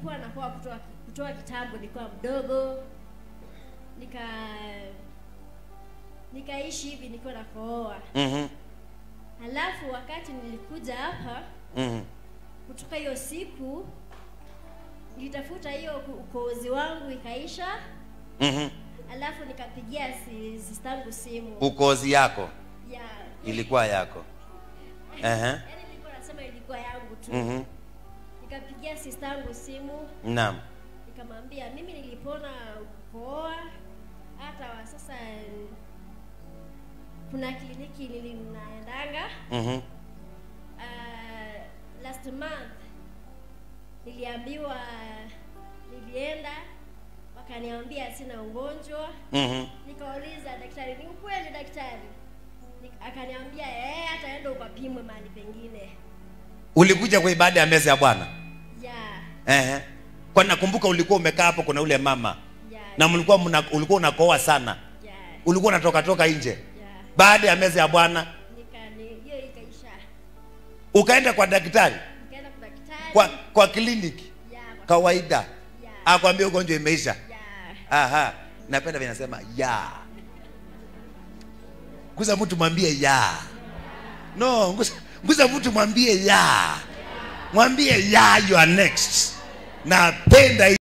nimekuwa nakoa kutoa kutoa kitambo nikiwa mdogo nika nikaishi hivi nikiwa nakooa Mhm. halafu wakati nilikuja hapa Mhm. kutoka hiyo siku nilitafuta hiyo ku- ukoozi wangu ikaisha Mhm. alafu nikapigia si- sistangu simu ukozi yako ya ilikuwa yako Ehe. yaani nilikuwa nasema ilikuwa yangu tu Mhm. nikapigia sistangu simu naam nikamwambia mimi nilipona kuoa hata wa sasa mm, kuna kliniki nilinaendanga Mhm. uh, last month niliambiwa nilienda wakaniambia sina ugonjwa Mhm. nikauliza daktari ni ukweli daktari Nik- akaniambia eh hata enda ukapimwe mahali pengine ulikuja kwa ibada ya meza ya bwana ya Ehe. kwa nakumbuka ulikuwa umekaa hapo kuna ule mama ya na mlikuwa mna, ulikuwa unakoa sana ya ulikuwa unatoka toka nje ya baada ya meza ya bwana nika ni- hiyo ikaisha ukaenda kwa daktari nikaenda kwa daktari kwa kwa kliniki ya kwa- kawaida ya akwambia ugonjwa imeisha ya aha napenda vile nasema ya nguza mtu mwambie ya no nguza, nguza mtu mwambie ya mwambie ya you are next napenda